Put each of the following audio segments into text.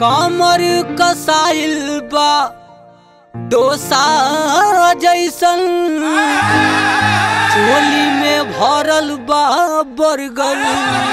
कमर कसाइल बा डोसा जैसन चोली में भरल बा बर्गर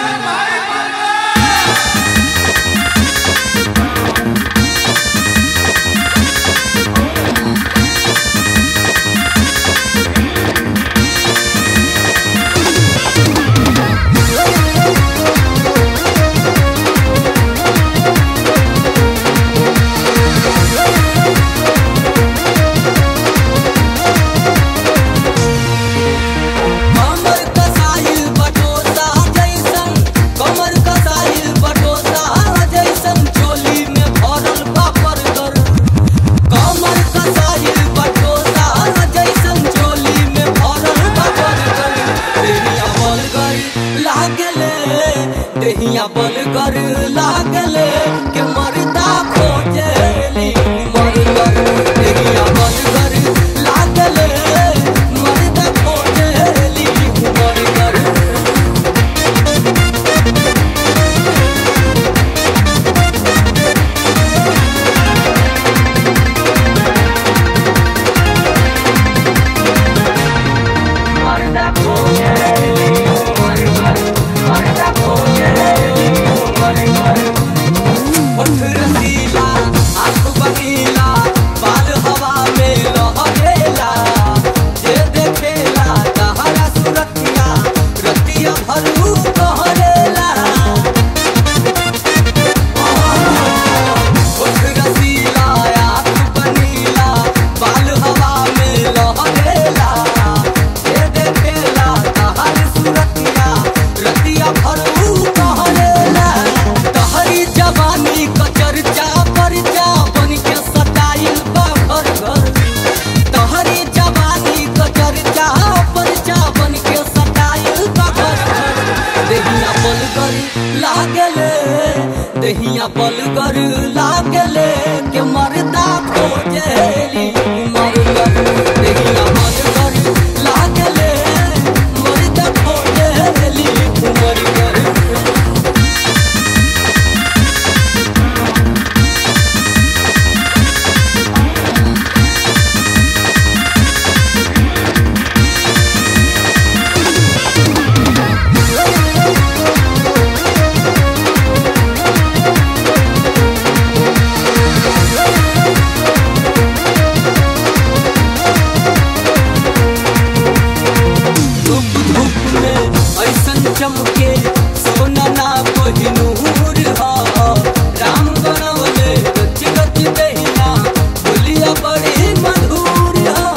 कमर कसाइल बटोसा जैसन कमर कसाइल बटोसा जैसन चोली में भरल बा बर्गर कमर कसाइल बटोसा जैसन चोली में भरल बा बर्गर देहिया बलगर लागले देहिया बलगर लागले के मरदा खोजेली मरगर देहिया बलगर लागले मरदा खोजेली मरगर होठ रसीला आँख बनीला बाल हवा में लहरेला जे देखेला तहरा सुरतिया रतिया भरू कहरेला होठ रसीला आँख बनीला बाल हवा में लहरेला जे देखेला तहर सुरतिया रतिया भरू कहरेला तहरी जवानी क चर्चा परचा बन के सताइल बा घर घर तहरी जवानी क चर्चा परचा बन के सताइल बा घर घर देहिया बलगर लागले देहिया बलगर लागले के मरदा खोजेली मरगर देहिया बलगर लागले मरदा खोजेली मरगर धूप धूप में ऐसन चमके सोना ना कोहिनूर हा राम बनवले गच गच दहिया बोलिया बड़ी मधुर हा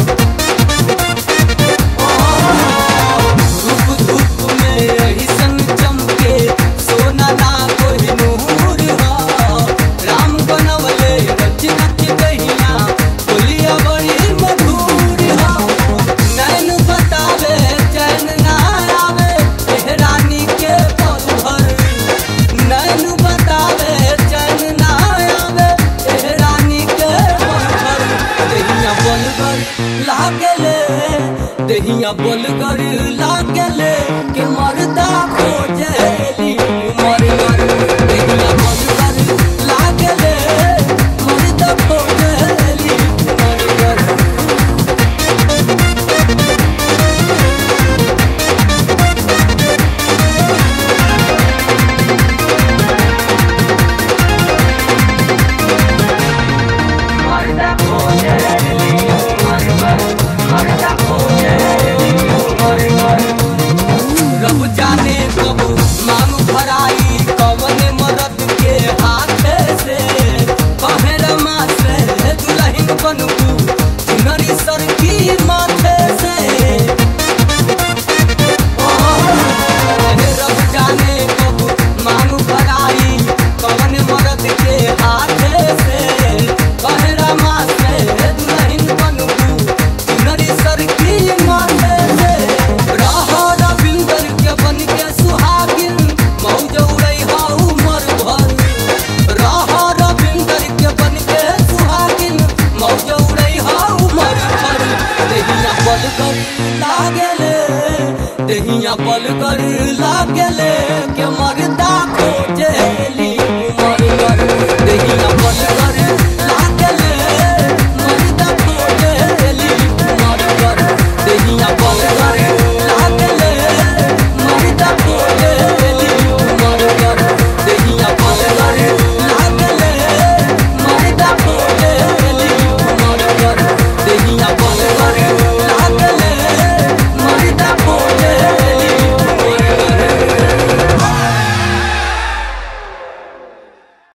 धूप धूप में ऐसन चमके सोना ना कोहिनूर हा राम बनवले गच गच दहिया बोलिया बड़ी मधुर हा नैन बतावे चैन ना आवे एह रानी के पल भर नैन बतावे चैन ना आवे एह रानी के पल भर देहिया बलगर लागले देहिया बलगर लागले के मरदा